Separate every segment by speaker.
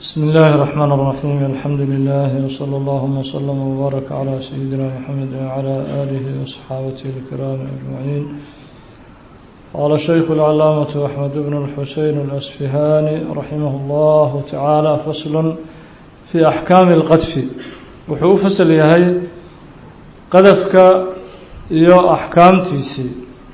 Speaker 1: بسم الله الرحمن الرحيم الحمد لله وصلى الله وسلم وبارك على سيدنا محمد وعلى آله وصحابته الكرام أجمعين قال الشيخ العلامة أحمد بن الحسين الأسفهاني رحمه الله تعالى فصل في أحكام القذف وحو فصل يهي قذفك يو أحكام تيسي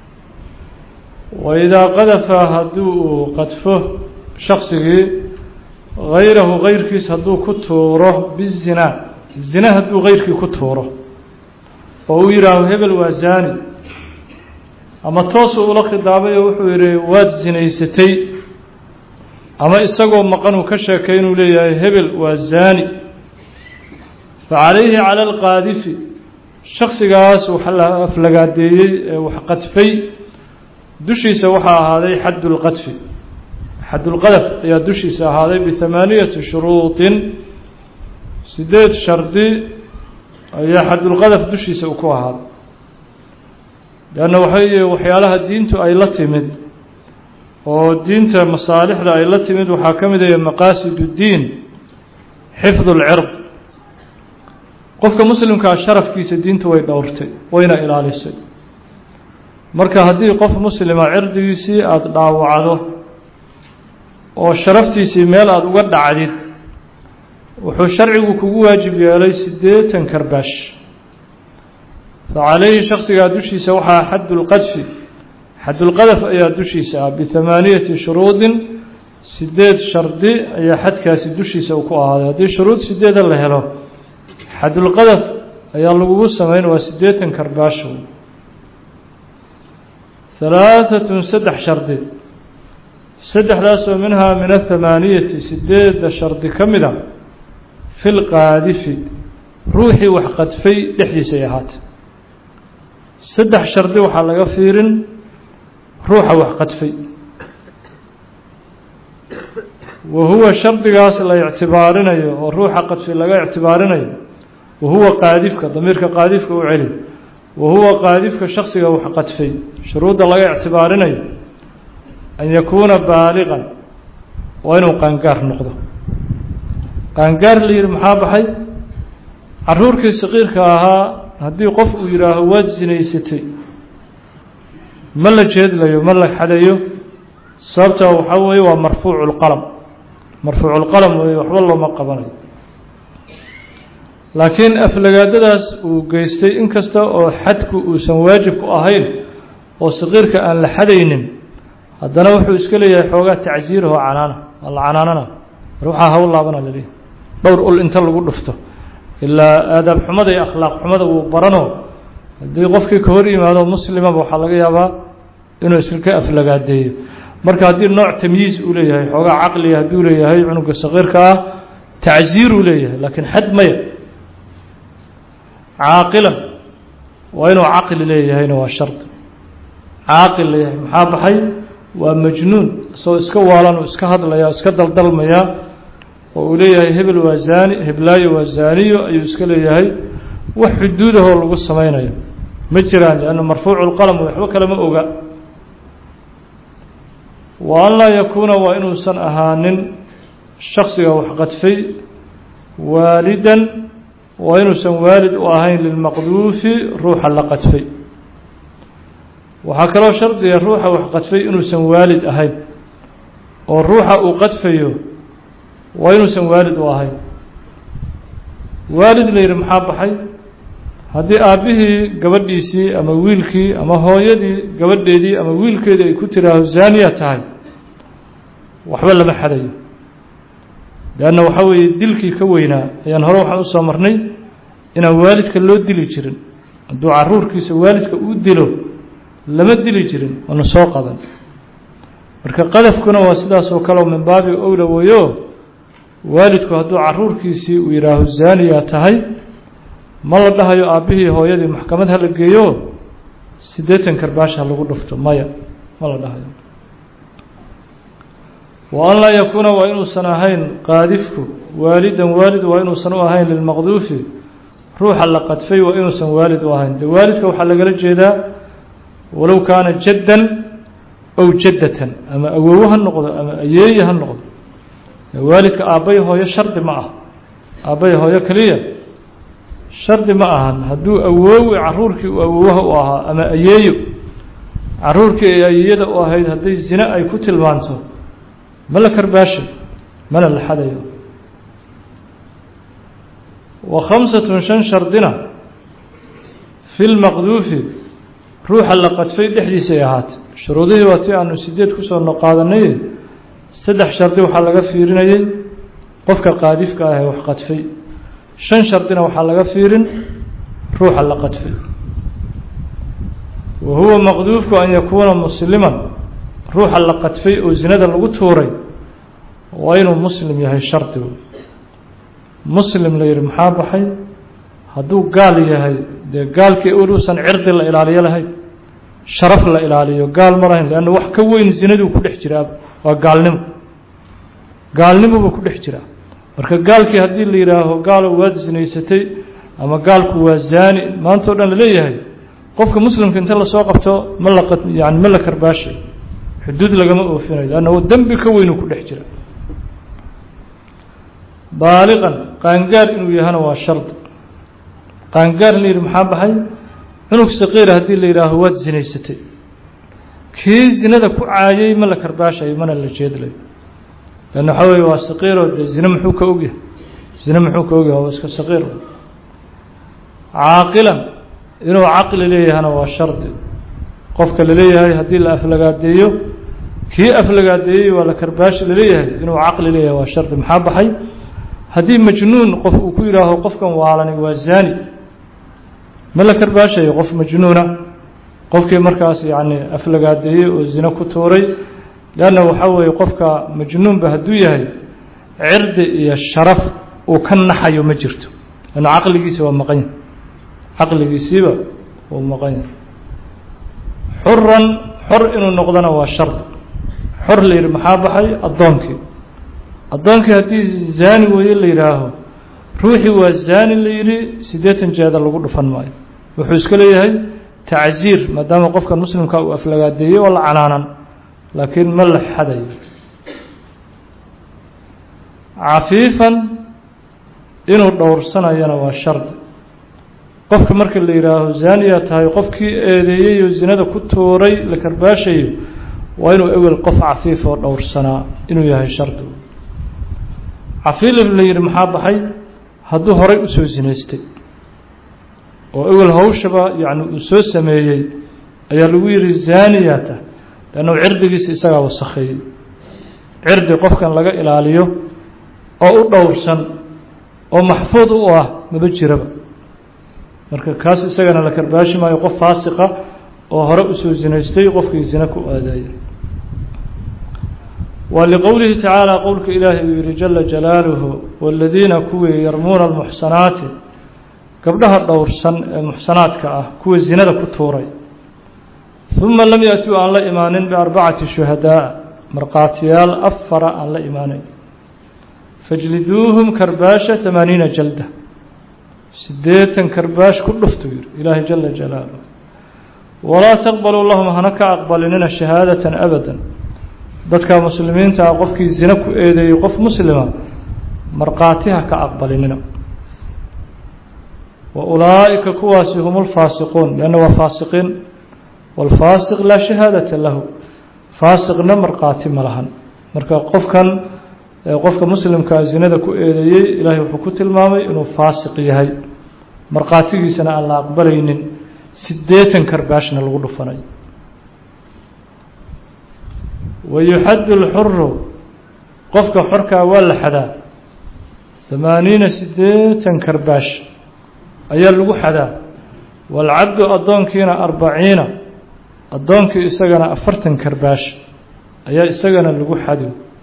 Speaker 1: وإذا قذف هدوء قذفه شخصه غayrahu غayrkiis hadduu ku tuuro bizinaa zina hadduu غayrkii ku tuuro oo uu yidhaaho hebel waa zaani ama toosuu ula khidaabay oo wuxuu yidhi waad zinaysatay ama isagoo maqan uu ka sheekay inuu leeyahay hebel waa zaani facalayhi calى اlqaadifi shaksigaas waxa la aflagaadeeyey ee wax qadfay dushiisa waxaa ahaaday xadd اlqadfi xadulqadaf ayaa dushiisa ahaaday bihamaaniyati shuruudin sideed shardi ayaa xadulqadaf dushiisa u ku ahaaday leanna waxay waxyaalaha diintu ay la timid oo diinta masaalixda ay la timid waxaa ka mid ah maqaasid uddiin xifdu lcird qofka muslimkaa sharafkiisa diintu way dhowrtay wayna ilaalisay marka haddii qof muslima cirdigiisii aada dhaawacdo oo sharaftiisii meel aada uga dhacdid wuxuu sharcigu kugu waajib yeelay siddeetan karbaash fa calayhi shaksigaa dushiisa waxaa xaddulqadfi xaddulqadaf ayaa dushiisa ah bihamaaniyati shuruudin sideed shardi ayaa xadkaasi dushiisa uu ku ahaaday haddii shuruud sideeda la helo xaddulqadaf ayaa lagugu samayn waa siddeetan karbaash halaaatun saddex shardi saddexdaasoo minhaa min athamaaniyati sideedda shardi ka mid a fi lqaadifi ruuxii wax qadfay dhexdiisay ahaatay saddex shardi waxaa laga fiirin ruuxa wax qadfay wa huwa shardigaas la ictibaarinayo oo ruuxa qadfay laga ictibaarinayo wa huwa qaadifka damiirka qaadifka u celi wa huwa qaadifka shaksiga wax qadfay shuruudda laga ictibaarinayo an yakuuna baaliqan waa inuu qaangaar noqdo qaangaar la yihi maxaa baxay caruurkii saqiirka ahaa haddii qof uu yidhaaho waad sinaysatay ma la jeedlayo ma la xadayo sababta waxaa weeye waa marfuucu lqalam marfuucu lqalam weeye waxba looma qabanayo laakiin aflagaadadaas uu geystay inkasta oo xadku uusan waajib ku ahayn oo saqiirka aan la xadaynin haddana wuxuu iska leeyahay xoogaa tacsiiraho canaana waa la canaanana mar waxaa hawl laabana laleeyahy dhowr ul inta lagu dhufto ilaa aadaab xumada iyo akhlaaq xumada wuu barano haddii qofkii ka hor yimaado muslimaba waxaa laga yaabaa inuu iska aflagaadeeyo marka haddii nooc tamyiiz uu leeyahay xoogaa caqliga hadduu leeyahay cunuga saqiirka ah tacsiiruu leeyahay laakiin xad maya caaqilan waa inuu caqli leeyahayna waa shardi caaqil leeyahay maxaa baxay waa majnuun isagoo iska waalan oo iska hadlaya iska daldalmaya oo uu leeyahay hebel waa zaani heblaayo waa zaaniyo ayuu iska leeyahay wax xuduudahoo lagu samaynayo ma jiraan lianna marfuucu lqalam waxba kalema oga wa an laa yakuuna waa inuusan ahaanin shaksiga wax qadfay waalidan waa inuusan waalid u ahayn lilmaqduufi ruuxa la qadfay waxaa kaloo shardiga ruuxa wax qadfay inuusan waalid ahayn oo ruuxa uu qadfayo waa inuusan waalid u ahayn waalid la yidhi maxaa baxay haddii aabbihii gabadhiisii ama wiilkii ama hooyadii gabadheedii ama wiilkeedii ay ku tiraaho zaaniya tahay waxba lama xadayo leanna waxaa weeye dilkii ka weynaa ayaan hore waxaan usoo marnay inaan waalidka loo dili jirin hadduu caruurkiisa waalidka uu dilo lama dili jirin waana soo qadan marka qadafkuna waa sidaas oo kale min baabi owla weyo waalidku hadduu caruurkiisii uu yidhaaho zaaniya tahay ma la dhahayo aabbihii hooyadii maxkamad hala geeyo siddeetan karbaash ha lagu dhufto maya ma la dhahayo wa an laa yakuuna waa inuusan ahayn qaadifku waalidan waalid waa inuusan u ahayn lilmaqduufi ruuxa la qadfay waa inuusan waalid u ahayn de waalidka waxaa lagala jeedaa walow kaana jaddan ow jaddatan ama awowo ha noqdo ama ayeeye ha noqdo waalidka aabbay hooyo shardi ma ah aabbay hooyo keliya shardi ma ahan hadduu awoowi caruurkii uu awoowaha u ahaa ama ayeeyo caruurkii ay ayeeyada u ahayd hadday zine ay ku tilmaanto ma la karbaashay mana la xadayo wa khamsatun shan shardina fi lmaqduufi ruuxa la qadfay dhexdiisay ahaatay shuruudihii waa tii aanu sideed kusoo noqaadanay saddex shardi waxaa laga fiirinayay qofka qaadifka ah ee wax qadfay shan shardina waxaa laga fiirin ruuxa la qadfay wa huwa maqduufku an yakuuna musliman ruuxa la qadfay oo zinada lagu tuuray waa inuu muslim yahay shardigu muslim la yihi maxaa baxay hadduu gaal yahay dee gaalkii uluusan cirdi la ilaaliyo lahayn sharaf la ilaaliyo gaal ma lahayn leanna wax ka weyn zinaduu ku dhex jiraa waa gaalnimo gaalnimobuu ku dhex jiraa marka gaalkii haddii la yidhaaho gaalo waad zinaysatay ama gaalku waa zaani maanta o dhan laleeyahay qofka muslimka inta lasoo qabto ma la yani ma la karbaashay xuduud lagama oofinayo leanna dembi ka weynuu ku dhex jira baaliqan qaangaar inuu yahana waa shardi qaangaar la yidhi maxaa baxay cunug saqiira haddii la yidhaaho waad zinaysatay kii zinada ku caayay ma la karbaashayo mana la jeedlayo leanna waxaa weye waa saqiiroo dee zine muxuu ka ogyahay zine muxuu ka ogyahay waa iska saqiir caaqilan inuu caqli leeyahana waa shardi qofka laleeyahay haddii la aflagaadeeyo kii aflagaadeeyey waa la karbaashi laleeyahay inuu caqli leeyahay waa shardi maxaa baxay haddii majnuun qof uu ku yidhaaho qofkan waalani waa zaani ma la karbaashayo qof majnuuna qofkii markaas yacni aflagaadeeyey oo zine ku tuuray leanna waxaa weeye qofka majnuunba hadduu yahay cirdi iyo sharaf uu ka naxayo ma jirto leanna caqligiisi waa maqan yahay caqligiisiiba uu maqan yahay xuran xor inuu noqdona waa shardi xor la yidhi maxaa baxay addoonkii addoonkii haddii zaani weeye la yidhaaho ruuxii waa zaani la yidhi siddeetan jeeda lagu dhufan maayo wuxuu iska leeyahay tacziir maadaama qofka muslimka uu aflagaadeeyey oo la canaanan laakiin ma la xadayo cafiifan inuu dhowrsanayana waa shardi qofka marka la yidhaaho zaaniyaa tahay qofkii eedeeyey oo zinada ku tuuray la karbaashayo waa inuu ewel qof cafiif oo dhowrsanaa inuu yahay shardi cafiif la yidhi maxaa baxay hadduu horay usoo zinaystay oo ewel hawshaba yacni uu soo sameeyey ayaa lagu yidhi zaaniyaa tahay leannu cirdigiisa isagaa wasakheeyey cirdi qofkan laga ilaaliyo oo u dhowrsan oo maxfuud u ah maba jiraba marka kaas isagana la karbaashi maayo qof faasiqa oo hore usoo zinaystay qofkii zine ku aadaayay wa liqowlihi tacaala qowlka ilaahay uu yihi jala jalaaluhu waladiina kuwii yarmuuna almuxsanaati gabdhaha dhowrsan ee muxsanaadka ah kuwa zinada ku tuuray uma lam yaأtuu aan la imaanin biarbacati shuhadaa markhaatiyaal afara aan la imaanayn fajliduuhum karbaasha tamaaniina jalda siddeetan karbaash ku dhuftu yihi ilaahay jala jalaaluh walaa taqbaluu lahum hana ka aqbalinina shahaadatan abada dadka muslimiinta ah qofkii zine ku eedeeyey qof muslima markhaatiha ka aqbalinina wa ulaa'ika kuwaasi hum lfaasiquun lianna waa faasiqiin waalfaasiq laa shahaadata lahu faasiqna markhaati ma lahan marka qofkan qofka muslimkaa zinada ku eedeeyey ilaahay wuxuu ku tilmaamay inuu faasiq yahay markhaatigiisana aan la aqbalaynin siddeetan karbaashna lagu dhufanayo wayuxaddu lxuru qofka xorkaa waa la xadaa hamaaniina siddeetan karbaash ayaa lagu xadaa waalcabdu addoonkiina arbaciina addoonkii isagana afartan karbaash ayaa isagana lagu xadi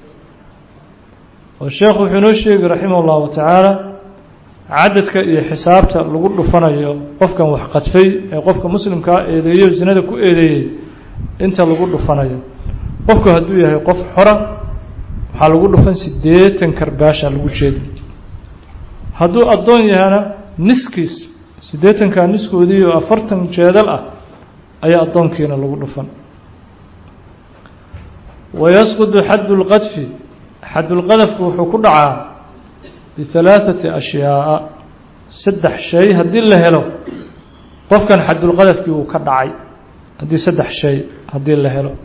Speaker 1: oo sheekhu wuxuu inoo sheegi raximah ullahu tacaala cadadka iyo xisaabta lagu dhufanayo qofkan wax qadfay ee qofka muslimkaa eedeeyo zinada ku eedeeyey inta lagu dhufanayo qofku hadduu yahay qof xora waxaa lagu dhufan siddeetan karbaasha lagu jeedi hadduu addoon yahana niskiis siddeetankaa niskoodii oo afartan jeedal ah ayaa addoonkiina lagu dhufan wayasqudu xaddu lqadfi xadulqadafku wuxuu ku dhacaa bihalaaثati ashyaaءa saddex shay haddii la helo qofkan xadulqadafkii uu ka dhacay haddii saddex shay haddii la helo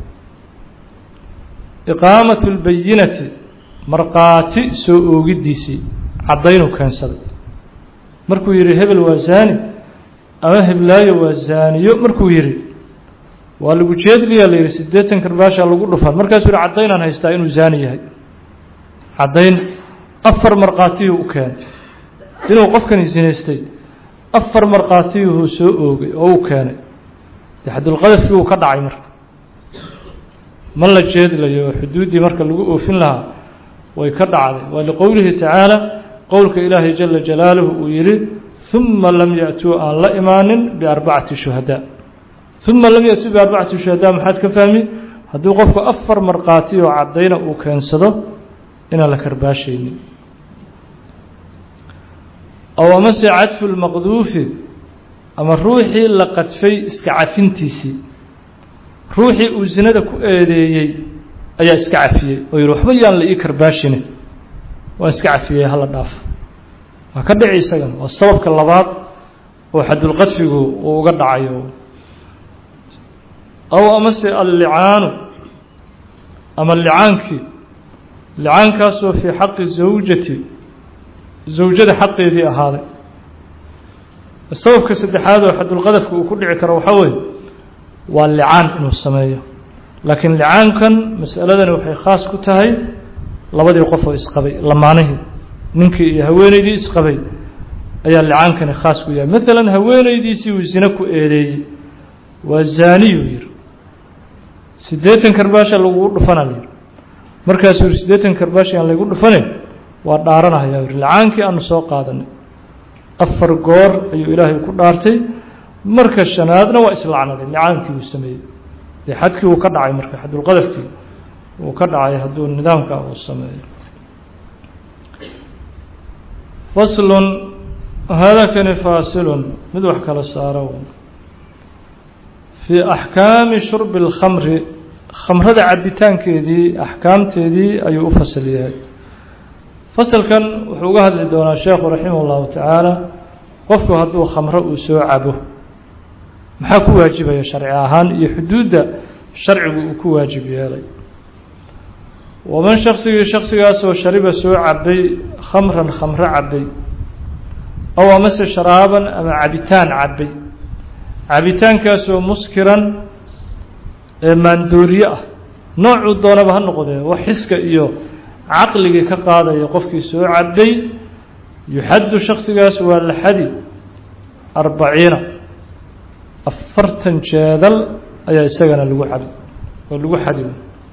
Speaker 1: iqaamaة اlbayinati markhaati soo oogidiisii caddaynuu keensaday markuu yihi hebel waa zaani ama heblaayo waa zaaniyo markuu yihi waa lagu jeedliyaa la yihi siddeetan karbaashaa lagu dhufan markaasuu yihi caddaynaan haystaa inuu zaani yahay caddayn afar markhaatiyuu u keenay inuu qofkani sinaystay afar markhaatiyuhuu soo oogay oo uu keenay dee xadulqadafkii uu ka dhacay marka ma la jeedlayo oo xuduuddii marka lagu oofin lahaa way ka dhacday waa liqowlihi tacaala qowlka ilaahay jala jalaaluhu uu yihi ثuma lam yaأtuu aan la imaanin biarbacati shuhadaa ثuma lam yaأtuu biarbacati shuhadaa maxaad ka fahmi hadduu qofku afar markhaati oo caddayna uu keensado inaan la karbaashaynin ow amase cadfu lmaqduufi ama ruuxii la qadfay iska cafintiisii ruuxii uu zinada ku eedeeyey ayaa iska cafiyey oo yihi waxba yaan la ii karbaashine waan iska cafiyey hala dhaaf waa ka dhici isagan waa sababka labaad oo xadulqadfigu uu uga dhacayo aw amase allicaanu ama licaankii licaankaasoo fii xaqi zawjati zawjada xaqeedii ahaaday sababka saddexaad oo xadulqadafka uu ku dhici karo waxaa weeye waa licaan inuu sameeyo laakiin licaankan mas'aladani waxay khaas ku tahay labadii qof oo isqabay lamaanihii ninkii iyo haweeneydii isqabay ayaa licaankani khaas ku yahay maalan haweeneydiisii uu zine ku eedeeyey waa zaaniyuu yihi siddeetan karbaasha lagugu dhufana la yihi markaasuu yihi siddeetan karbaashi aan laygu dhufanin waa dhaaranahayaa yihi licaankii aanu soo qaadanay afar goor ayuu ilaahay ku dhaartay marka shanaadna waa islacnaday licaankii uu sameeyey dee xadkii uu ka dhacay marka xadulqadafkii uu ka dhacay hadduu nidaamka uu sameeyo faslun haadakani faasilun mid wax kala saaro fii axkaami shurbi اlkhamri khamrada cabitaankeedii axkaamteedii ayuu u fasal yahay fasalkan wuxuu uga hadli doonaa sheekhu raximah اllahu tacaala qofku hadduu khamro uu soo cabo maxaa ku waajibaya sharci ahaan iyo xuduudda sharcigu uu ku waajib yeelay waman shaksigii shaksigaasoo shariba soo cabay khamran khamro cabay ow amase sharaaban ama cabitaan cabay cabitaankaasoo muskiran ee maandooriye ah noocuu doonaba ha noqdee wax xiska iyo caqligii ka qaadaya qofkii soo cabay yuxaddu shaksigaas waa la xadi arbaciina afartan jeedal ayaa isagana lagu xadi oo lagu xadi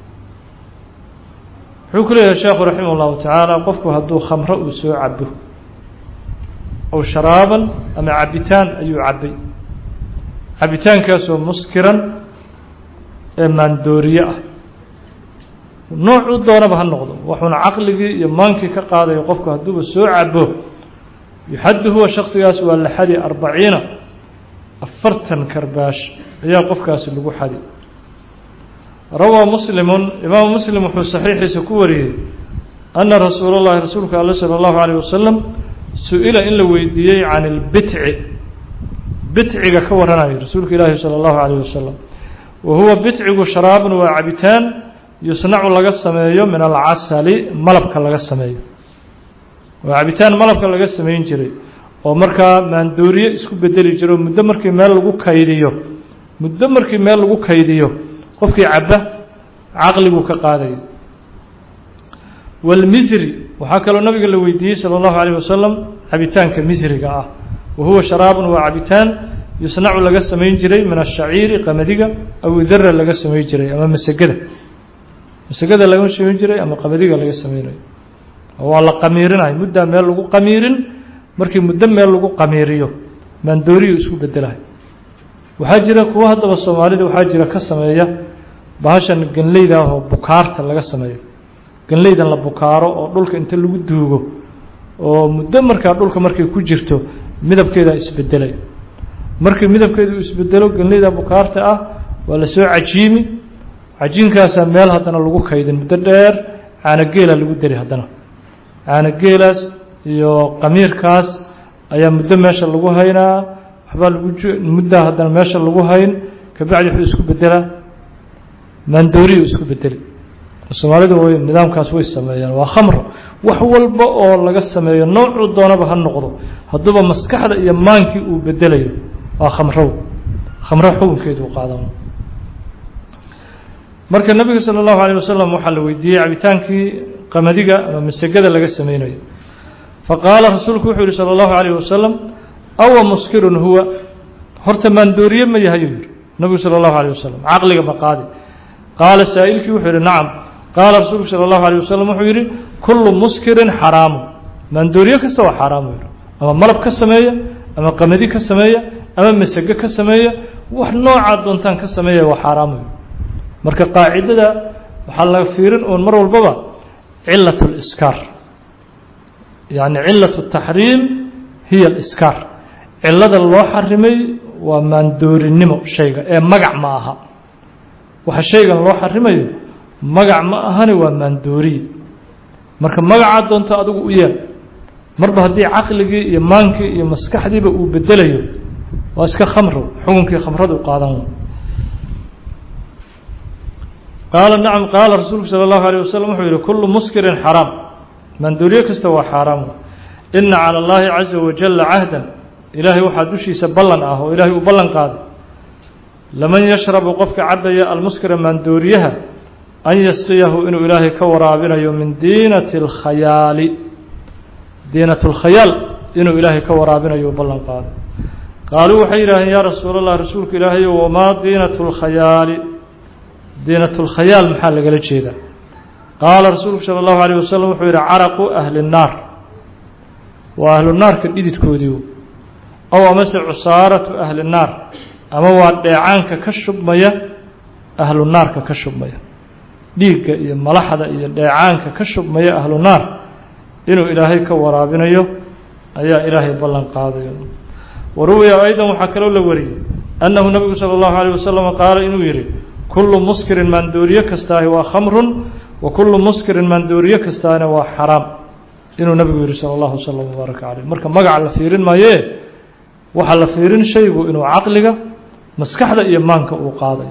Speaker 1: wuxuu ku leeyahay sheekhu raximah اllahu tacaala qofku hadduu khamro uu soo cabo ow sharaaban ama cabitaan ayuu cabay cabitaankaasoo muskiran ee maandooriye ah noocuu doonaba ha noqdo wuxuuna caqligii iyo maankii ka qaadayo qofku hadduuba soo cabo yuxaddu huwa shaksigaas waa la xadi arbaciina afartan karbaash ayaa qofkaasi lagu xadi rawaa muslimun imaamu muslim wuxuu saxiixiisa ku wariyey anna rasuula اllahi rasuulka alle salى اllahu alayh wasalam su-ila in la weydiiyey can اlbitci bitciga ka waranayo rasuulka ilaahi salى اllahu alayh wasalam wa huwa bitcigu sharaabun waa cabitaan yusnacu laga sameeyo min alcasali malabka laga sameeyo waa cabitaan malabka laga sameyn jiray oo markaa maandooriye isku bedeli jiro muddo markii meel lagu kaydiyo muddo markii meel lagu kaydiyo qofkii caba caqliguu ka qaadaya walmisri waxaa kaloo nabiga la weydiiyey salى اllahu alayh wasalam cabitaanka misriga ah wa huwa sharaabun waa cabitaan yusnacu laga samayn jiray min ashaciiri qamadiga aw dara laga samayn jiray ama masegada masegada laga samayn jiray ama qamadiga laga samaynayo waa la qamiirinayo muddaa meel lagu qamiirin markii muddo meel lagu qamiiriyo maandooriyu isku bedelahay waxaa jira kuwa haddaba soomaalida waxaa jira ka sameeya bahashan ganleyda ah oo bukaarta laga sameeyo ganleydan la bukaaro oo dhulka inta lagu duugo oo muddo markaa dhulka markay ku jirto midabkeeda isbedelay markii midabkeedu isbedelo ganleyda bukaarta ah waa lasoo cajiimi cajiinkaasaa meel haddana lagu kaydin muddo dheer caanageela lagu dari haddana caanageelaas iyo qamiirkaas ayaa muddo meesha lagu haynaa waxbaa lagu muddaa haddana meesha lagu hayn kabacdi wuxuu isku bedelaa maandooriyu isku bedeli soomaalidu way nidaamkaas way sameeyaan waa khamro wax walba oo laga sameeyo noocuu doonaba ha noqdo hadduuba maskaxda iyo maankii uu bedelayo waa khamrow khamro xukunkeedu u qaadan marka nebiga sala allahu alayh wasalam waxaa la weydiiyey cabitaankii qamadiga ama masegada laga sameynayo faqaala rasuulku wuxuu yihi salى اllahu alayh wasalam awa muskirun huwa horta maandooriye ma yahayuu yihi nabigu salى اllahu alيه wasalam caqliga ma qaadi qaala saa'ilkii wuxuu yihi nacam qaala rasuulku salى اllahu alيه wasalam wuxuu yihi kulu muskirin xaraamu maandooriye kasta waa xaaraamu yihi ama malab ka sameeya ama qamadi ka sameeya ama masege ka sameeya wax noocaa doontaan ka sameeya waa xaaraamu yihi marka qaacidada waxaa laga fiirin uun mar walbaba cilaة اlإskaar yacni cilaة الtaxriim hiya اliskaar cilada loo xarimay waa maandoorinimo shayga ee magac ma aha waxa shaygan loo xarimayo magac ma ahani waa maandooriye marka magacaa doonto adigu u yeel marba haddii caqligii iyo maankii iyo maskaxdiiba uu bedelayo waa iska khamro xukunkii khamradu qaadan qaala nacam qaala rasuulku salى اllahu alيه wasalam wuxuu yihi kulu muskirin xaraam maandooriye kasta waa xaaraam ina calى اllahi caza wajala cahdan ilaahay waxaa dushiisa ballan ah oo ilaahay uu ballan qaaday laman yashrabu qofka cabaya almuskira maandooriyaha an yasqiyahu inuu ilaahay ka waraabinayo min diinati اlkhayaali diinat اlkhayaal inuu ilaahay ka waraabinayo uu ballan qaaday qaaluu waxay yidhaaheen yaa rasuul allah rasuulka ilaahayo wamaa diinat اlkhayaali diinat اlkhayaal maxaa lagala jeedaa qaala rasuulku salى اllahu alيه wasalam wuxuu yihi caraqu ahli الnaar waa ahlu naarka dhididkoodii ow amase cusaaratu ahli الnaar ama waa dheecaanka ka shubmaya ahlu naarka ka shubmaya dhiigga iyo malaxda iyo dheecaanka ka shubmaya ahlu naar inuu ilaahay ka waraabinayo ayaa ilaahay ballan qaadayo waruwiya aydan waxaa kaloo la wariyey annahu nabigu salى اllahu alيه wasalam qaala inuu yihi kulu muskirin maandooriye kastaahi waa khamrun wa kulu muskirin maandooriye kastaana waa xaraam inuu nabigu yihi salى اllahu slm wbaaraka caleyh marka magaca la fiirin maayee waxaa la fiirin shaygu inuu caqliga maskaxda iyo maanka uu qaaday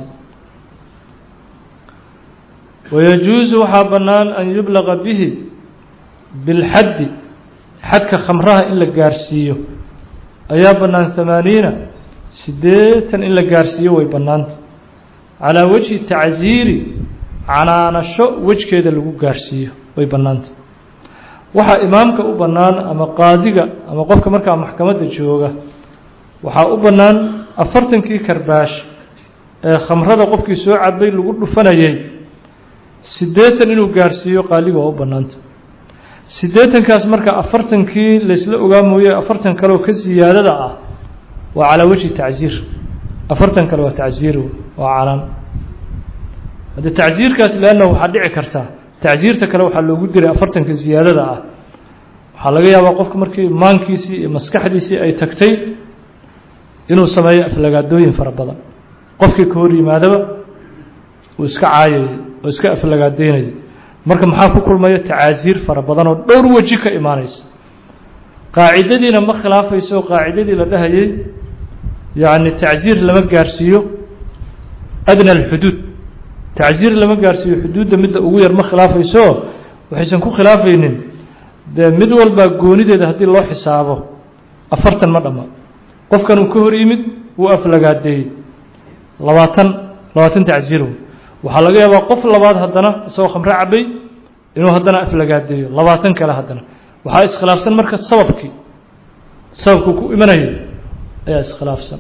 Speaker 1: wayajuusu waxaa bannaan an yublaqa bihi bilxaddi xadka khamraha in la gaarsiiyo ayaa bannaan hamaaniina siddeetan in la gaarsiiyo way bannaanta calaa wajhi tacsiiri canaanasho wejkeeda lagu gaarsiiyo way bannaanta waxaa imaamka u bannaan ama qaadiga ama qofka markaa maxkamadda jooga waxaa u bannaan afartankii karbaash ee khamrada qofkii soo cabay lagu dhufanayay siddeetan inuu gaarsiiyo qaaliga waa u bannaanta siddeetankaas marka afartankii laysla ogaa mooye afartan kaleoo ka siyaadada ah waa calaa wejhi tacsiir afartan kale waa tacsiir waa canaan hadde tacsiirkaas leanna waxaa dhici kartaa tacsiirta kale waxaa loogu diray afartanka siyaadada ah waxaa laga yaabaa qofka markii maankiisii iyo maskaxdiisii ay tagtay inuu sameeyo aflagaadooyin fara badan qofkii ka hor yimaadaba uu iska caayayay oo iska aflagaadeynayay marka maxaa ku kulmaya tacaasiir fara badan oo dhowr weji ka imaanaysa qaacidadiina ma khilaafayso qaacidadii la dhahayay yacni tacsiir lama gaarsiiyo adna alxuduud tacsiir lama gaarsiiyo xuduudda midda ugu yar ma khilaafayso waxaysan ku khilaafaynin dee mid walbaa goonideeda haddii loo xisaabo afartan ma dhamma qofkan uu ka hor yimid wuu aflagaadeeyey labaatan labaatan tacsiir waxaa laga yaabaa qof labaad haddana isagoo khamre cabay inuu haddana aflagaadeeyo labaatan kale haddana waxaa iskhilaafsan marka sababkii sababkuu ku imanayo ayaa iskhilaafsan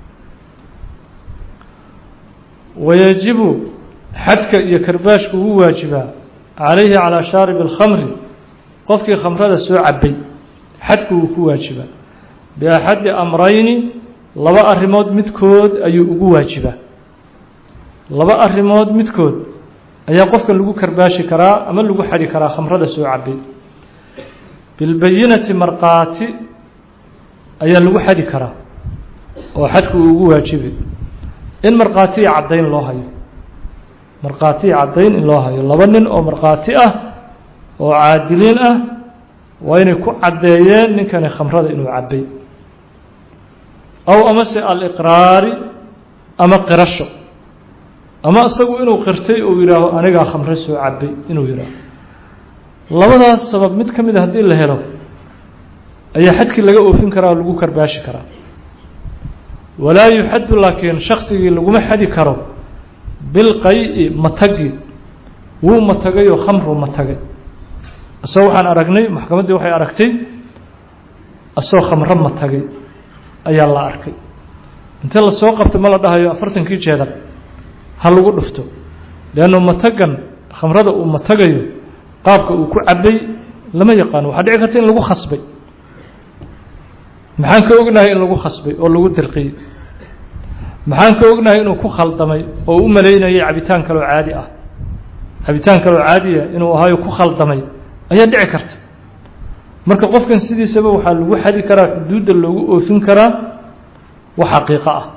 Speaker 1: wayajibu xadka iyo karbaashku wuu waajibaa calayhi calaa shaarib اlkhamri qofkii khamrada soo cabay xadku wuu ku waajibaa biaxadi amrayni laba arrimood midkood ayuu ugu waajibaa laba arrimood midkood ayaa qofka lagu karbaashi karaa ama lagu xadhi karaa khamrada soo cabay bilbayinati markhaati ayaa lagu xadhi karaa oo xadku uu ugu waajibay in markhaati iyo caddayn loo hayo markhaati iyo caddayn in loo hayo laba nin oo markhaati ah oo caadiliin ah waa inay ku caddeeyeen ninkani khamrada inuu cabbay aw amase aliqraari ama qirasho ama isagu inuu qirtay uu yidhaaho anigaa khamre soo cabbay inuu yidhaaho labadaas sabab mid ka mid a haddii la helo ayaa xadkii laga oofin karaa oo lagu karbaashi karaa walaa yuxaddu laakiin shaksigii laguma xadi karo bilqay-i matagi wuu matagay oo khamruu matagay isagoo waxaan aragnay maxkamaddii waxay aragtay isagoo khamro matagay ayaa la arkay inta lasoo qabtay ma la dhahayo afartankii jeedar ha lagu dhufto leannu matagan khamrada uu matagayo qaabka uu ku cabbay lama yaqaano waxaa dhici karta in lagu khasbay maxaan ka ognahay in lagu khasbay oo lagu dirqiyey maxaan ka ognahay inuu ku khaldamay oo u malaynayay cabitaan kaloo caadi ah cabitaan kaloo caadiya inuu ahaayo ku khaldamay ayaa dhici karta marka qofkan sidiisaba waxaa lagu xadi karaa xuduudda loogu oofin karaa wax xaqiiqo ah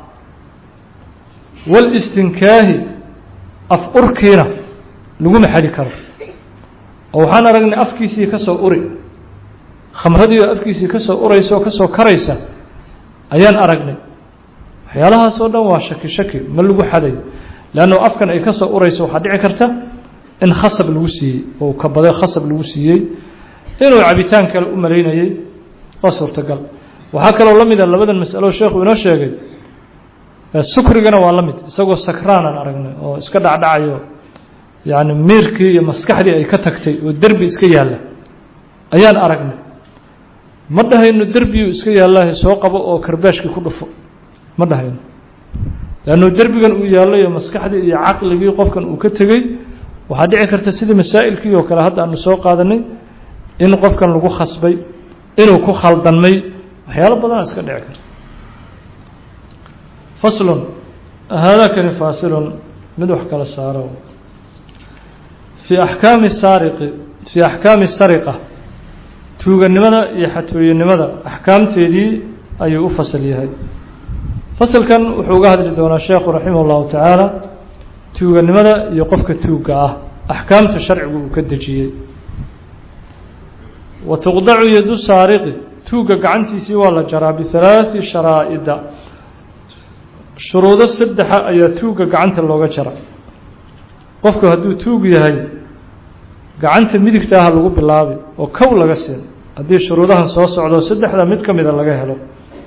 Speaker 1: walistinkaahi af urkiina laguma xadi karo oo waxaan aragnay afkiisii ka soo uri khamradii oo afkiisii ka soo uraysa oo ka soo karaysa ayaan aragnay waxyaalahaas oo dhan waa shaki shaki ma lagu xadayo leanno afkan ay ka soo urayso waxaa dhici karta in khasab lagu siiyey oo kabade khasab lagu siiyey inuu cabitaan kale u malaynayey waa suurtagal waxaa kaloo la mida labadan masalo sheekhu inoo sheegay sukrigana waa la mid isagoo sakraanaan aragnay oo iska dhacdhacayo yacni miirkii iyo maskaxdii ay ka tagtay oo derbi iska yaalla ayaan aragnay ma dhahayno derbiyuu iska yaallaahe soo qabo oo karbaashkii ku dhufo ma dhahayno leannu derbigan uu yaallayo maskaxdii iyo caqligii qofkan uu ka tegey waxaa dhici karta sidii masaa'ilkii oo kale hadda aanu soo qaadanay in qofkan lagu khasbay inuu ku khaldanmay waxyaalo badana iska dhici karta faslun haadakani faasilun mid wax kala saaro fii axkaami saariqi fii axkaami sariqa tuuganimada iyo xatooyenimada axkaamteedii ayuu u fasal yahay fasalkan wuxuu uga hadli doonaa sheekhu raximah اllahu tacaala tuuganimada iyo qofka tuugga ah axkaamta sharcigu uu ka dejiyey wa tuqdacu yadu saariqi tuugga gacantiisii waa la jaraa bihalaaثi sharaa'ida shuruudo saddexa ayaa tuugga gacanta looga jara qofku hadduu tuug yahay gacanta midigta ah lagu bilaabi oo kow laga siin haddii shuruudahan soo socdo saddexda mid ka mida laga helo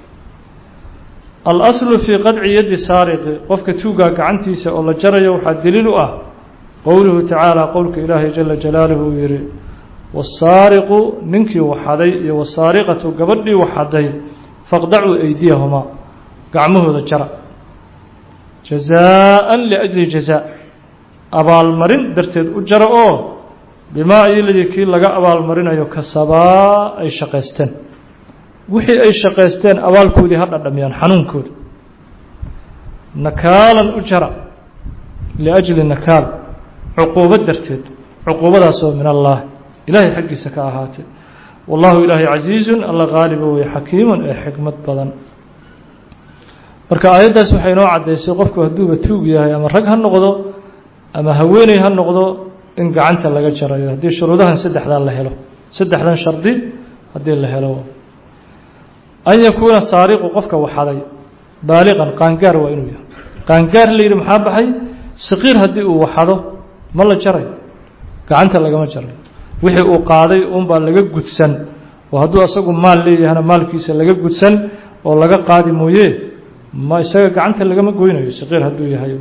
Speaker 1: alaslu fii qadci yaddi saariqi qofka tuuggaa gacantiisa oo la jarayo waxaa daliil u ah qowluhu tacaala qowlka ilaahay jala jalaaluhu uu yihi wasaariqu ninkii waxaday iyo wasaariqatu gabadhii waxaday faqdacuu aydiyahumaa gacmahooda jara jazaa-an liajli jazaa abaalmarin darteed u jara oo bimaa iyoladii kii laga abaalmarinayo kasabaa ay shaqaysteen wixii ay shaqaysteen abaalkoodii ha dhadhamiyaan xanuunkooda nakaalan u jara liajli nakaal cuquubo darteed cuquubadaasoo min allah ilaahay xaggiisa ka ahaatay wallahu ilaahay casiizun alla qaaliba wey xakiimun ee xikmad badan marka aayaddaas waxay inoo caddaysay qofku hadduuba tuug yahay ama rag ha noqdo ama haweeney ha noqdo in gacanta laga jarayo haddii shuruudahan saddexdaa la helo saddexdan shardi haddii la helo an yakuuna saariqu qofka waxaday baaliqan qaangaar waa inuu yahay qaangaar la yidhi maxaa baxay saqiir haddii uu waxado ma la jaray gacanta lagama jaray wixii uu qaaday unbaa laga gudsan oo hadduu asagu maal leeyahana maalkiisa laga gudsan oo laga qaadi mooye ma isaga gacanta lagama goynayo saqiir hadduu yahay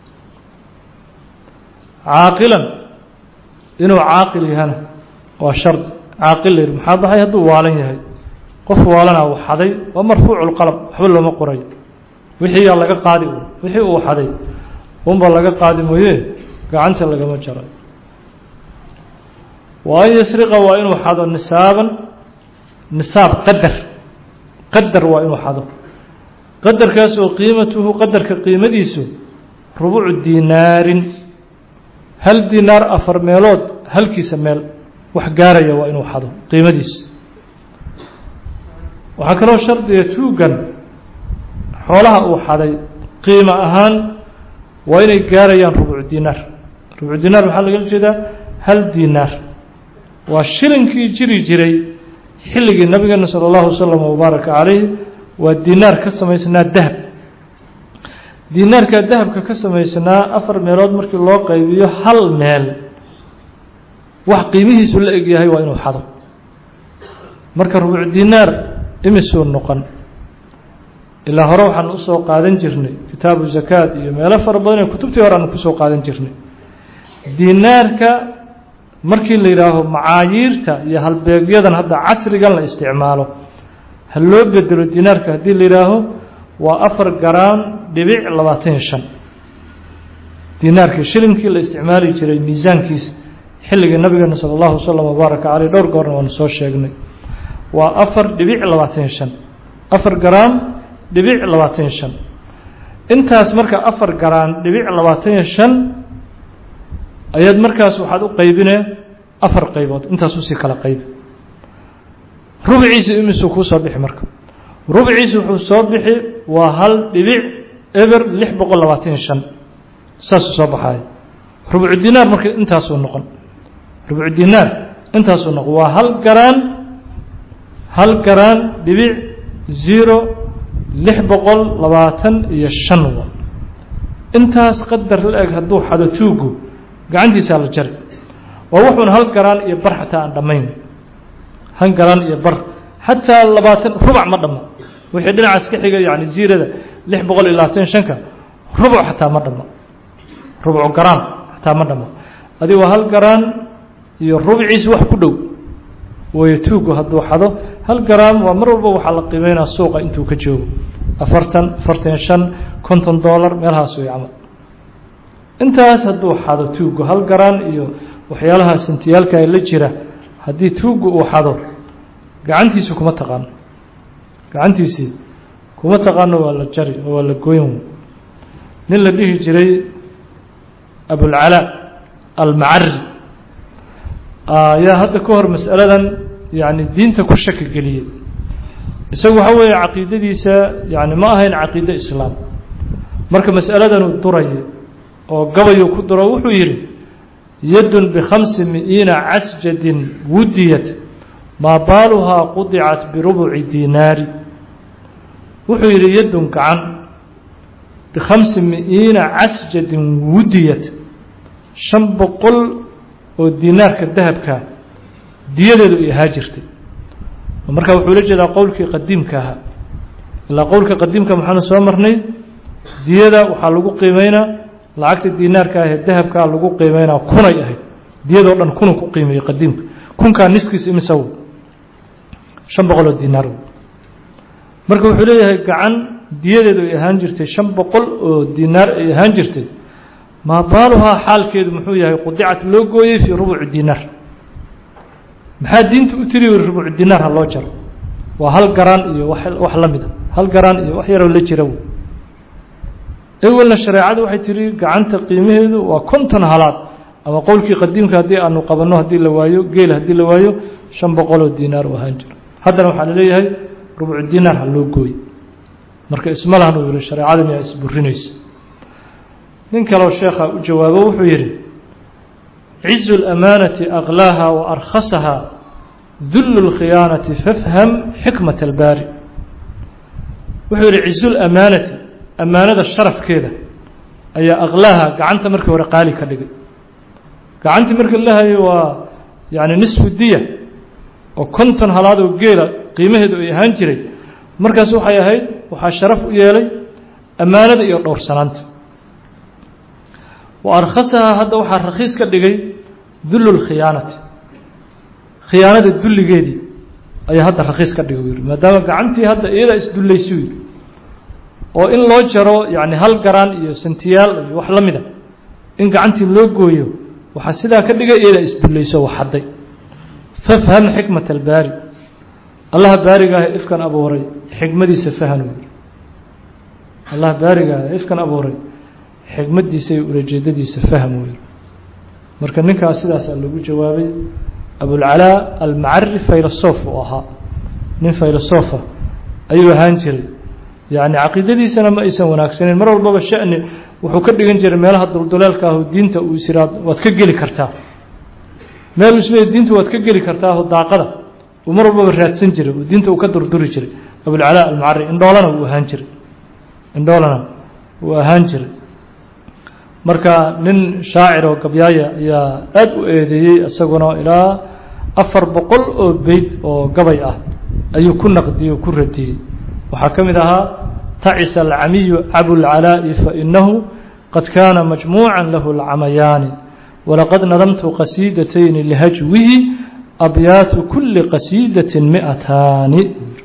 Speaker 1: caaqilan inuu caaqil yahana waa shardi caaqil la yidhi maxaa baxay hadduu waalan yahay qof waalanaa waxaday waa marfuucu lqalab waxba looma qorayo wixii yaa laga qaadi un wixii uu waxaday unbaa laga qaadi mooye gacanta lagama jaray wa an yasriqa waa inuu xado nisaaban nisaab qadar qadar waa inuu xado qadarkaas oo qiimatuhu qadarka qiimadiisu rubucu dinaarin hal dinaar afar meelood halkiisa meel wax gaaraya waa inuu xado qiimadiisa waxaa kaloo shardiga tuugan xoolaha uu xaday qiimo ahaan waa inay gaarayaan rubucu dinaar rubucu dinaar maxaa lagala jeedaa hal dinaar waa shilinkii jiri jiray xilligii nabigeena sala allahu wasalam wabaaraka calayh waa dinaar ka samaysnaa dahab dinaarkaa dahabka ka samaysnaa afar meelood markii loo qaybiyo hal meel wax qiimihiisu la egyahay waa inuu xado marka rubuc dinaar imisuu noqon ilaa hore waxaan usoo qaadan jirnay kitaabu zakaad iyo meelo fara badan ee kutubtii hore aan kusoo qaadan jirnay dinaarka markii la yidhaaho macaayiirta iyo halbeegyadan hadda casrigan la isticmaalo ha loo bedelo dinaarka haddii la yidhaaho waa afar garaan dhibic labaatan iyo shan dinaarkii shilinkii la isticmaali jiray miisaankiis xilligii nabigeena sala allahu wasalam wabaaraka caleyh dhowr goorna waanu soo sheegnay waa afar dhibic labaatan iyo shan afar garaan dhibic labaatan iyo shan intaas marka afar garaan dhibic labaatan iyo shan ayaad markaas waxaad u qaybinee afar qaybood intaas usii kala qaybi rubciisi imisuu kuu soo bixi marka rubciisi wuxuu soo bixi waa hal dhibic eber lix boqol labaatan iyo shan saasuu soo baxaaya rubcu dinaar marka intaasuu noqon rubcu dinaar intaasuu noqon waa hal garaan hal garaan dhibic zero lix boqol labaatan iyo shan wa intaas qadar la eg hadduu xado tuugu gacantiisaa la jari waa wuxuun hal garaan iyo bar xataa aan dhammayn hal garaan iyo bar xataa labaatan rubac ma dhammo wixii dhinacaas ka xiga yani ziirada lix boqol iyo labaatan shanka rubuc xataa ma dhammo rubcu garaan xataa ma dhammo adi waa hal garaan iyo rubciis wax ku dhow wayo tuugu hadduu xado hal garaam waa mar walba waxaa la qiimeynaa suuqa intuu ka joogo afartan afartan shan konton dollar meelahaas way camal intaas hadduu xado tuugu hal garaan iyo waxyaalaha sintiyaalka la jira haddii tuugu uu xado gacantiisi kuma taqaano gacantiisii kuma taqaano waa la jari oo waa la goyn nin la dhihi jiray abulcalaa almacari ayaa hadda ka hor masaladan yani diinta ku shaki geliyey isagu waxa weeye caqiidadiisa yani ma ahayn caqiide islaam marka masaladanuu duraya oo gabayuu ku duro wuxuu yidhi yadun bikhamsi mi'iina casjadin wudiyat maa baaluhaa qudicat birubuci dinaari wuxuu yidhi yadun gacan bikhamsi mi'iina casjadin wudiyat shan boqol oo dinaarka dahabka diyadeedu ay ahaa jirtay marka wuxuu la jeedaa qowlkii qadiimka ahaa ilaa qowlka qadiimka maxaanu soo marnay diyada waxaa lagu qiimeynaa lacagta dinaarka ahee dahabkaa lagu qiimeynaa kunay ahayd diyadoo dhan kunu ku qiimeeyey qadiimka kunkaa niskiis imisa w shan boqol oo dinaar marka wuxuu leeyahay gacan diyadeedu ay ahaan jirtay shan boqol oo dinaar ay ahaan jirtay maa baaluhaa xaalkeedu muxuu yahay qudicat loo gooyey fii rubuci dinaar maxaa diinta u tiri rubucu dinaar ha loo jaro waa hal garaan iyo wax la mida hal garaan iyo wax yaroo la jira ewelna shareecadu waxay tiri gacanta qiimaheedu waa konton halaad ama qowlkii qadiimka haddii aanu qabanno haddii la waayo geel haddii la waayo shan boqoloo dinaar u ahaan jiro haddana waxaa laleeyahay rubucu dinaar ha loo gooye marka ismalahan uu yihi shareecada miyaa isburinaysa nin kaleo sheekha u jawaabo wuxuu yidhi cizu اlamaanati aklaaha wa arkhasaha dullu اlkhiyaanati fafham xikmat albaari wuxuu yidhi cizu lamaanati amaanada sharafkeeda ayaa aklaaha gacanta markii hore qaali ka dhigay gacantii markii la hayo waa yani nisfu diya oo konton halaad oo geela qiimaheedu ay ahaan jiray markaas waxay ahayd waxaa sharaf u yeelay ammaanada iyo dhowrsanaanta wa arkhasahaa hadda waxaa rakhiis ka dhigay dullu lkhiyaanati khiyaanada dulligeedii ayaa hadda rakhiis ka dhigay yidhi maadaama gacantii hadda iyadaa isdullaysu yidhi oo in loo jaro yani hal garaan iyo santiyaal iyo wax la mida in gacantii loo gooyo waxaa sidaa ka dhigay iyadaa isdullayso wax hadday fafham xikmat albaari allaha baarigaah ifkan abuuray xikmadiisa fahan uu yidhi allaha baarigaah ifkan abuuray xikmadiisa iyo ulajeedadiisa fahm uu yidhi marka ninkaas sidaasaa lagu jawaabay abulcalaa almacari faylosof uu ahaa nin faylosofa ayuu ahaan jiray yani caqiidadiisana ma aysan wanaagsaneyn mar walbaba shani wuxuu ka dhigan jiray meelaha dulduleelka ahu diinta uu isiraad waad ka geli kartaa meel isle diinta waad ka geli kartaa oo daaqada uu mar walbaba raadsan jiray oo diinta uu ka durduri jiray abulcalaa almucari indhoolana uu ahaan jiray indhoolana uu ahaan jiray marka nin shaacir oo gabyaaya ayaa aada u eedeeyey isaguna ilaa afar boqol oo beyd oo gabay ah ayuu ku naqdiyey oo ku radiyey waxaa ka mid ahaa tacisa alcamiyu cabulcalaa'i fainahu qad kaana majmuuca lahu alcamayaani walaqad nadamtu qasiidatayni lihajwihi abyaatu kuli qasiidatin mi'ataani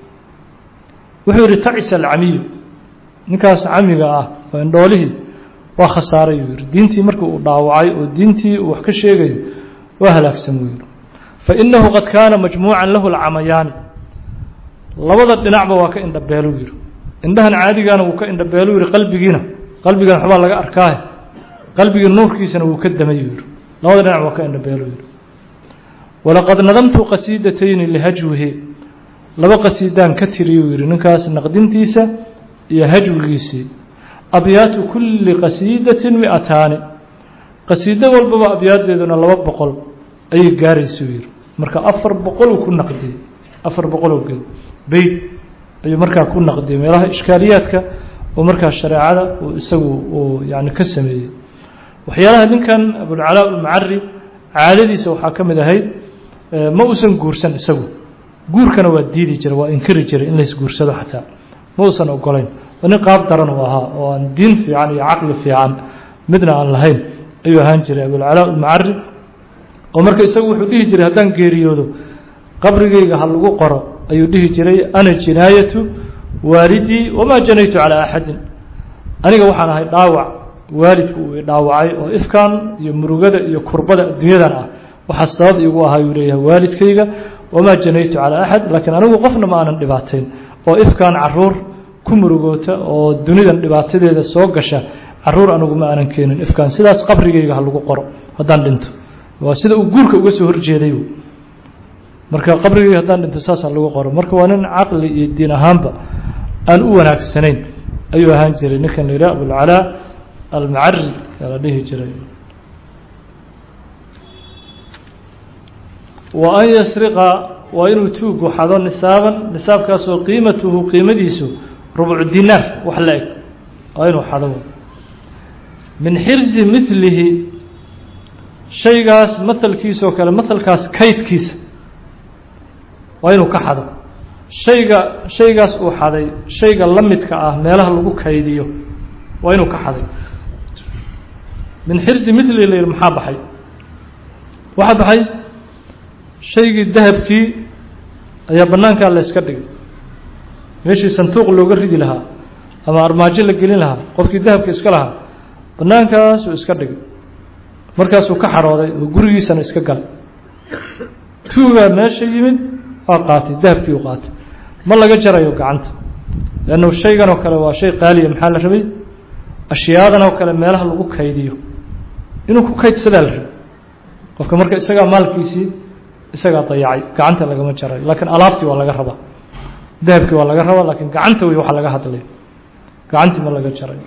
Speaker 1: wuxuu yihi tacisa alcamiyu ninkaas camiga ah oo indhoolihii waa khasaaray uu yihi diintii markii uu dhaawacay oo diintii uu wax ka sheegayo waa halaagsan buu yihi fainahu qad kaana majmuucan lahu alcamayaani labada dhinacba waa ka indhabeelu yihi indhahan caadigaana wuu ka indhabeelu yihi qalbigiina qalbigan waxbaa laga arkaahe qalbigii nuurkiisana wuu ka damay yihi labada dhinac waa ka indhabeelu yihi walaqad nadamtu qasiidatayni lihajwihi laba qasiidaan ka tiriyuu yihi ninkaas naqdintiisa iyo hajwigiisii abyaatu kuli qasiidatin mi'ataani qasiido walbaba abyaaddeeduna laba boqol ayay gaaraysuu yihi marka afar boqoluu ku naqdiyey afar boqoloo geed beyd ayuu markaa ku naqdiyey meelaha ishkaaliyaadka oo markaa shareecada uu isagu uu yani ka sameeyey waxyaalaha ninkan abulcalaa ulmucari caadadiisa waxaa ka mid ahayd ma uusan guursan isagu guurkana waa diidi jiray waa inkiri jiray in laysguursado xataa ma uusan ogolayn waa nin qaab daran uu ahaa oo aan diin fiican iyo caqli fiican midna aan lahayn ayuu ahaan jiray abulcalaa ulmucari oo marka isagu wuxuu dhihi jiray haddaan geeriyoodo qabrigayga ha lagu qoro ayuu dhihi jiray ana jinaayatu waalidii wamaa janaytu calaa axadin aniga waxaan ahay dhaawac waalidku uu dhaawacay oo ifkan iyo murugada iyo kurbada adduunyadan ah waxaa sabab igu ahaa yuu leeyahay waalidkayga wamaa janaytu calaa axad laakiin anigu qofna ma aanan dhibaatayn oo ifkan caruur ku murugoota oo dunidan dhibaatadeeda soo gasha caruur anigu ma aanan keenin ifkan sidaas qabrigayga ha lagu qoro haddaan dhinto waa sida uu guurka uga soo horjeeday marka qabrigayga haddaan dhinto saasa lagu qoro marka waa nin caqli iyo diin ahaanba aan u wanaagsanayn ayuu ahaan jiray ninkan la yidhaha abulcalaa almucari yaa la dhihi jiray wa an yasriqa waa inuu tuugu xado nisaaban nisaabkaasoo qiimatuhu qiimadiisu rubcu dinaar wax la eg waa inuu xado min xirsi milihi shaygaas mahalkiisoo kale mahalkaas kaydkiisa waa inuu ka xado shayga shaygaas uu xaday shayga la midka ah meelaha lagu kaydiyo waa inuu ka xaday min xirsi mili la yidhi maxaa baxay waxaa baxay shaygii dahabkii ayaa bannaankaa la yska dhigay meeshii sanduuq looga ridi lahaa ama armaajo la gelin lahaa qofkii dahabka iska lahaa bannaankaasuu iska dhigay markaasuu ka xarooday oo gurigiisana iska galay tuugaa meesha yimid waa qaatay dahabkii u qaatay ma laga jarayo gacanta leannu shaygan oo kale waa shay qaaliya maxaa la rabay ashyaadan oo kale meelaha lagu kaydiyo inuu ku kaydsadaa la rabay qofka marka isagaa maalkiisii isagaa dayacay gacanta lagama jarayo laakiin alaabtii waa laga rabaa dahabkii waa laga rabaa laakiin gacanta wey waxa laga hadlay gacantii ma laga jarayo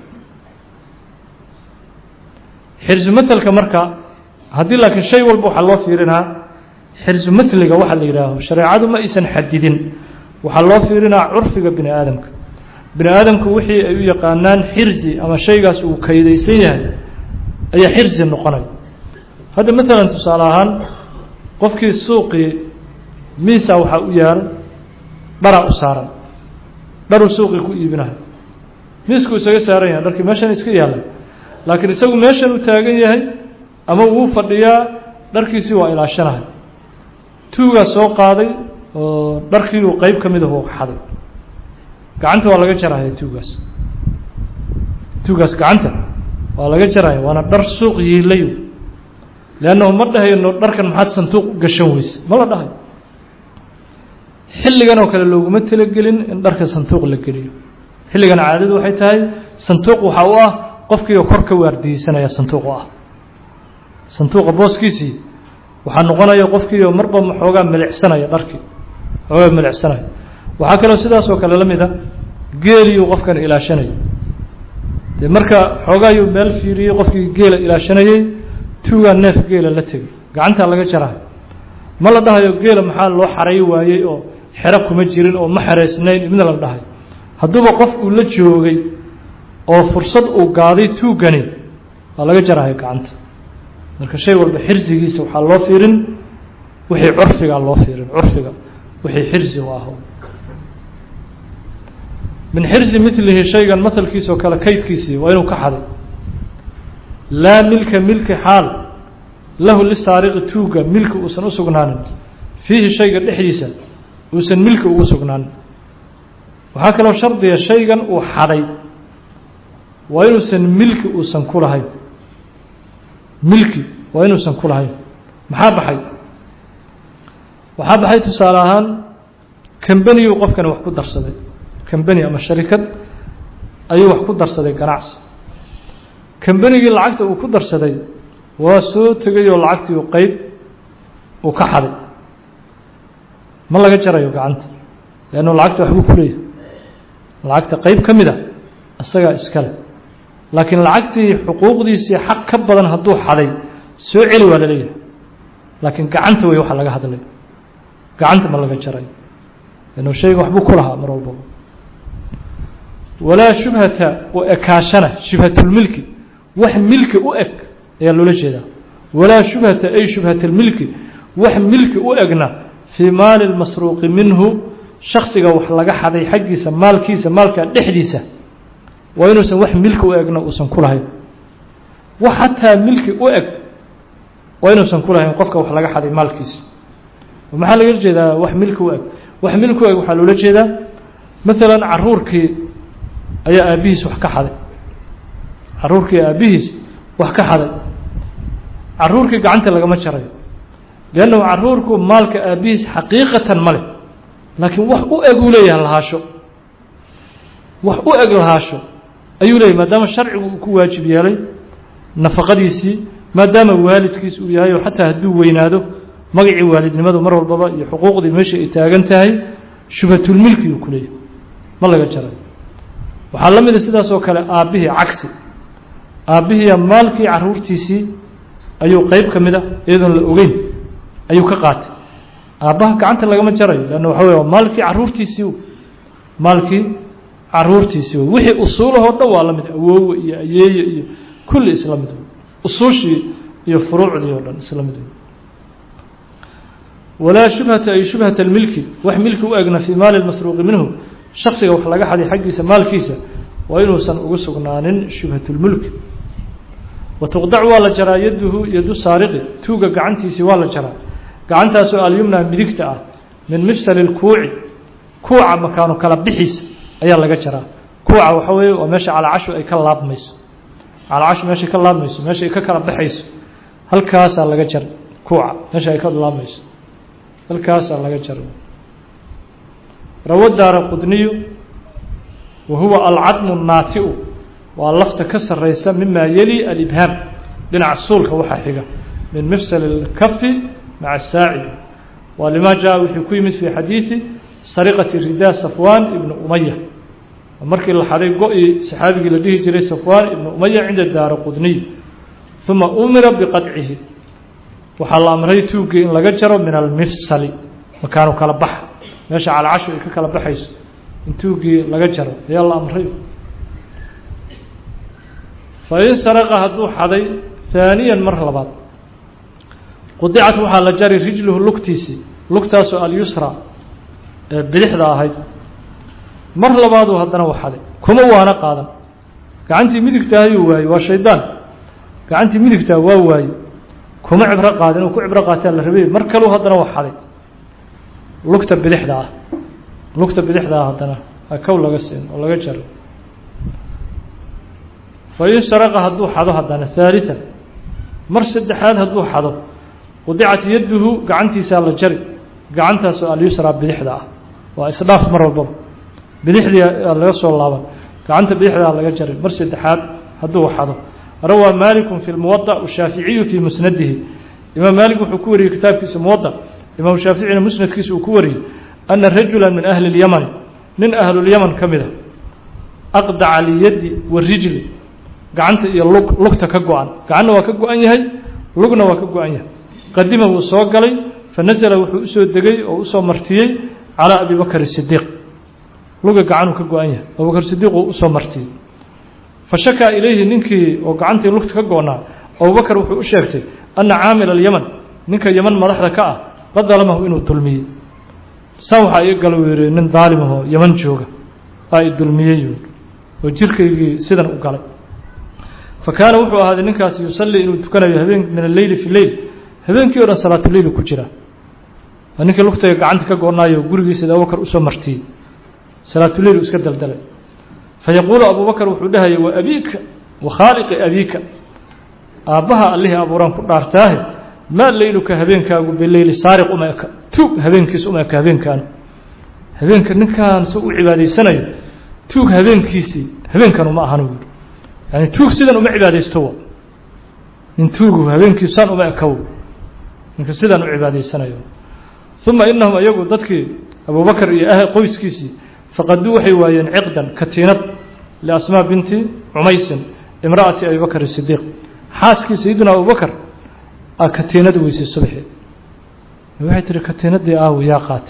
Speaker 1: xirsu matelka marka haddii laakiin shay walba waxaa loo fiirinaa xirsu matliga waxa la yidhaaho shareecadu ma aysan xadidin waxaa loo fiirinaa curfiga bini aadamka bini aadamku wixii ay u yaqaanaan xirsi ama shaygaas uu kaydaysan yahay ayaa xirsi noqonaya hadda maalan tusaale ahaan qofkii suuqii miisa waxaa u yaal dharaa u saaran dharuu suuqii ku iibinayo miiskuu isaga saaran yahay dharkii meeshan iska yaalla laakiin isagu meeshan u taagan yahay ama wuu fadhiyaa dharkiisii waa ilaashanahay tuugaa soo qaaday oo dharkii uu qeyb ka midahu xaday gacanta waa laga jarahaya tuugaas tuugaas gacanta waa laga jaraya waana dhar suuq yiilay leannahu ma dhahayno dharkan maxaad sanduuq u gashan weyse ma la dhahayo xilligan oo kale looguma talagelin in dharka sanduuq la geliyo xilligan caadadu waxay tahay sanduuq waxaa u ah qofkiioo kor ka waardiyeysanaya sanduuq u ah sanduuqa booskiisii waxaa noqonaya qofkiioo marba xoogaa milicsanaya dharkii xoogaa milicsanaya waxaa kaloo sidaasoo kale la mid a geeliyuu qofkan ilaashanaya dee marka xoogaayuu meel fiiriyey qofkii geela ilaashanayey tuugaa neef geela la tegay gacantaa laga jarahay ma la dhahayo geela maxaa loo xaray waayey oo xero kuma jirin oo ma xereysnayn midna la dhahay hadduuba qof uu la joogay oo fursad uu gaaday tuugani waa laga jarahay gacanta marka shay walba xirsigiisa waxaa loo fiirin wixii curfiga loo fiirin curfiga wixii xirsi u aho min xirsi milihi shaygan mahalkiisoo kale kaydkiisii waa inuu ka xaday laa milka milki xaal lahu lisaariqi tuuga milki uusan u sugnaanin fiihi shayga dhexdiisa uusan milki ugu sugnaanin waxaa kaloo shardiga shaygan uu xaday waa inuusan milki uusan ku lahayn milki waa inuusan ku lahayn maxaa baxay waxaa baxay tusaale ahaan kambaniyu qofkani wax ku darsaday kambani ama sharikad ayuu wax ku darsaday ganacsi kambanigii lacagta uu ku darsaday waa soo tegay oo lacagtii uu qeyb uu ka xaday ma laga jarayo gacanta leannu lacagta waxbuu ku leeyahay lacagta qeyb ka mid a isagaa iskale laakiin lacagtii xuquuqdiisii xaq ka badan hadduu xaday soo celi waa la leeyahay laakiin gacanta wey waxa laga hadlay gacanta ma laga jarayo leannu shayga waxbuu ku lahaa mar walbaba walaa shubhata u ekaashana shubhatulmilki wax milki u eg ayaa loola jeedaa walaa shubhata ay shubhatalmilki wax milki u egna fii maali lmasruuqi minhu shaksiga wax laga xaday xaggiisa maalkiisa maalka dhexdiisa waa inuusan wax milki u egna uusan ku lahayn wax xataa milki u eg waa inuusan ku lahayn qofka wax laga xaday maalkiisa maxaa laga jeedaa wax milki u eg wax milki u eg waxaa loola jeedaa maalan caruurkii ayaa aabbihiis wax ka xaday caruurkii aabbihiis wax ka xaday caruurkii gacanta lagama jarayo leannahu caruurku maalka aabbihiis xaqiiqatan ma leh laakiin wax u eg uu leeyahay lahaasho wax u eg lahaasho ayuu leeyahy maadaama sharcigu uu ku waajib yeelay nafaqadiisii maadaama waalidkiis uu yahay oo xataa hadduu weynaado magacii waalidnimadu mar walbaba iyo xuquuqdii meesha ay taagan tahay shubhatulmilki uu ku leeyahay ma laga jarayo waxaa la mida sidaas oo kale aabbihii cagsi aabbihiiya maalkii caruurtiisii ayuu qeyb ka mid a iyadoon la ogeyn ayuu ka qaatay aabbaha gacanta lagama jarayo leanna waxa wey maalkii caruurtiisii maalkii caruurtiisii wey wixii usuulahoo dhan waa la mid awoowe iyo ayeeye iyo kulli isla mid wey usuushii iyo furuucdii oo dhan isla mid wey walaa shubhata ay shubhata almilki wax milki u egna fii maali lmasruuqi minhu shaksiga wax laga xaday xaggiisa maalkiisa waa inuusan ugu sugnaanin shubhatulmulki wa tuqdac waa la jaraa yaduhu yadu saariqi tuuga gacantiisii waa la jaraa gacantaasoo alyumna midigta ah min mifsali lkuuci kuuca makaanu kala bixiisa ayaa laga jaraa kuuca waxa weeye waa meesha calacashu ay ka laabmayso calacashu meeshay ka laabmayso meesha ay ka kala baxayso halkaasaa laga jar kuuca meesha ay ka laabmayso halkaasaa laga jar rawo daara qudniyu wa huwa alcadmu naati-u waa lafta ka sarraysa mima yeli alibhaam dhinaca suulka waxaa xiga min mifsal اlkafi maca saacidi waa lima jaa wuxuu ku yimid fi xadiidi sariqati ridaa safwan ibnu umaya markii la xaday go-i saxaabigii la dhihi jiray safwan ibnu umaya cinda daara qudniy uma umira biqaطcihi waxaa la amray tuugii in laga jaro min almifsali makaanu kala baxa meesha calacashu ay ka kala baxayso in tuugii laga jaro ayaa la amray fain saraqa hadduu xaday haaniyan mar labaad qudicat waxaa la jari rijluhu lugtiisii lugtaasoo alyusra ee bidixda ahayd mar labaaduu haddana u xaday kuma waana qaadan gacantii midigta ayuu waayey waa shaydaan gacantii midigtaa waa waaye kuma cibro qaadin uu ku cibro qaataa la rabay mar kaleu haddana wax xaday lugta bidixda ah lugta bidixda ah haddana kow laga siin oo laga jaro fain saraqa hadduu xado haddana haalian mar saddexaad hadduu xado qudicat yaduhu gacantiisaa la jari gacantaasoo alyusraa bidixda ah waa isdhaaf mar walbaba bidixdii laga soo laaban gacanta bidixdaa laga jaray mar saddexaad hadduu xado rawaa maaliku fi lmuwada shaaficiyu fii musnadihi imaam maalik wuxuu ku wariyey kitaabkiisa muwada imaam shaaficina musnadkiisa uu ku wariyey ana rajula min ahli اlyamani nin ahlulyaman ka mid a aqdaca liyadi warijli gacanta iyo lug lugta ka go-an gacanna waa ka go-an yahay lugna waa ka go-an yahay qadima wuu soo galay fanasla wuxuu usoo degay oo usoo martiyey calىa abi bakr الsidiiq luga gacanuu ka go-an yahay abubakr sidiiq uu usoo martiyey fashakaa ilayhi ninkii oo gacantii lugta ka go-naa abubakr wuxuu u sheegtay ana caamil اlyaman ninka yaman madaxda ka ah qad dalamahu inuu dulmiyey saa waxaa iga gala uu yihi nin daalimahoo yaman jooga aa i dulmiyey oo jirkaygii sidan u galay fa kaana wuxuu ahaaday ninkaasi yusallii inuu tukanayo habeen min alleyli fi leyl habeenkii o dhan salaatuleyl ku jira ninkii lugtayga gacanta ka go-naayo gurigiisa abubakar usoo martiyey salaatuleyl iska daldalay fayaquulu abubakar wuxuu dhahaya wa abiika wa khaaliqi abiika aabbaha allihii abuuraan ku dhaartaahe maa leyluka habeenkaagu bileyli saariq uma eka tuug habeenkiis uma eka habeenkaan habeenka ninkaan si u cibaadaysanayo tuug habeenkiisii habeenkan uma ahan yidhi yani tuug sidan uma cibaadaysto wa nin tuugu habeenkiisaan uma ekaw ninka sidaan u cibaadaysanayo uma inahum iyagu dadkii abubakar iyo ah qoyskiisii faqaduu waxay waayeen ciqdan katiinad liasmaa binti cumaysin imra'ati abi bakr sidiiq xaaskii sayidina abubakar a katiinad weysay subxi waxay tihi katiinadii aawi yaa qaatay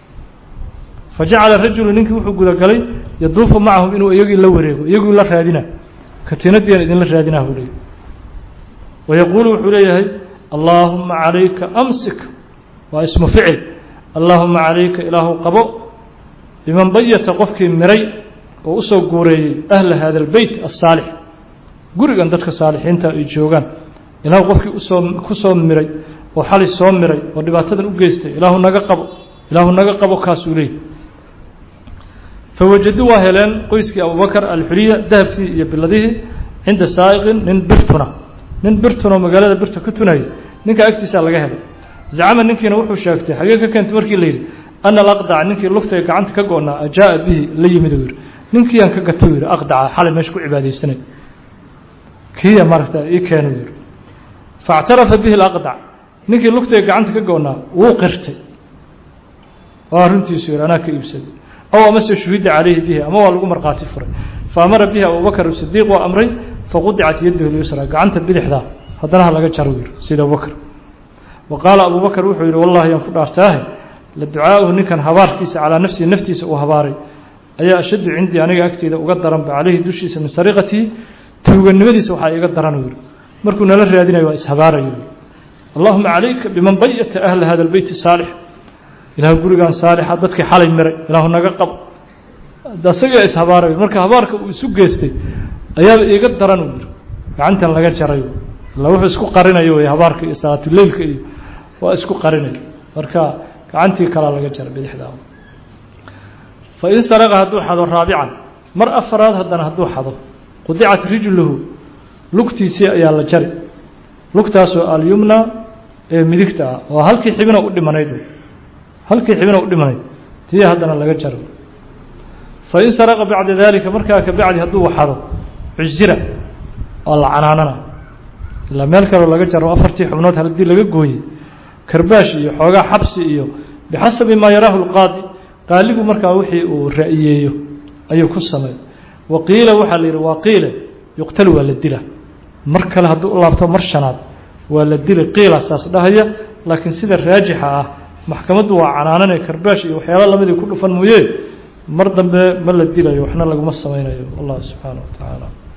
Speaker 1: fajacala rajulu ninkii wuxuu gudagalay yaduufu macahum inuu iyagii la wareego iyagii la raadina katiinadiian idinla raadinah buu leeyahy wayaquulu wuxuu leeyahay allaahuma calayka amsik waa ismu ficil allaahuma calayka ilaahu qabo biman bayata qofkii miray oo usoo guureeyey ahla hada albeyt asaalix gurigan dadka saalixiinta ay joogaan ilaahu qofkii usoo ku soo miray oo xali soo miray oo dhibaatadan u geystay ilaahu naga qabo ilaahu naga qabo kaasuu leeyahy fawajaduu waa heleen qoyskii abubakar alxuliya dahabkii iyo biladihii cinda saa'iqin nin birtuna nin birtunoo magaalada birta ka tunaya ninka agtiisaa laga helay zacama ninkiina wuxuu sheegtay xagee ka keentay markii la yidhi ana alaqdaca ninkii luftay gacanta ka go-naa ajaa bihi la yimid uu yidhi ninkiiyaan ka gatay u yidhi aqdaca xalay meesha ku cibaadaysanay kiya maaragta ii keenu yidhi faاctarafa bihi alaqdac ninkii luftay gacanta ka go-naa wuu qirtay oo arrintiisu yidhi anaa ka iibsaday aw amase shuhida calayhi bihi ama waa lagu markhaati furay faamara bihi abubakr sidiiq waa amray faqudicat yadahu lyusra gacanta bidixdaa haddana ha laga jaro yidhi sida abubakr wa qaala abubakr wuxuu yidhi wallahi yaan ku dhaartaahe la ducaa'uhu ninkan habaarkiisa calaa nafsihi naftiisa uu habaaray ayaa ashaddu cindii aniga agteyda uga daranba caleyhi dushiisa min sariqatii tuuganimadiisa waxaa iga daran u yidhi markuu nala raadinayo waa ishabaarayo allahuma calayka biman bayata ahla hada albeyt saalix ilaah gurigan saalixa dadkii xalay miray ilaahu naga qabo isagaa ishabaarayo marka habaarka uu isu geystay ayaaba iiga daran uu yidhi gacantan laga jaray illa wuxuu isku qarinayo wey habaarka iyo salaatuleylka iyo waa isku qarinayo marka gacantii kalaa laga jaray bidixdaa fain saraqa hadduu xado raabican mar afaraad haddana hadduu xado qudicat rijluhu lugtiisii ayaa la jari lugtaasoo alyumna ee midigta ah oo halkii xibina u dhimanayd halkii xibina u dhimanayd tii haddana laga jaro fain saraqa bacda dalika markaa ka bacdi hadduu waxado cusira waa la canaanana ilaa meel kaleo laga jaro afartii xubnood haddii laga gooyey karbaash iyo xoogaa xabsi iyo bixasabi maa yaraahu lqaadi qaaligu markaa wixii uu ra'yeeyo ayuu ku sameey wa qiila waxaa la yidhi waa qiile yuqtal waa la dila mar kale hadduu u laabto mar shanaad waa la dila qiila saas dhahaya laakiin sida raajixa ah maxkamaddu waa canaanane karbaash iyo waxyaala lamidii ku dhufan mooye mar dambe ma la dilayo waxna laguma samaynayo allah subxaana wa tacaala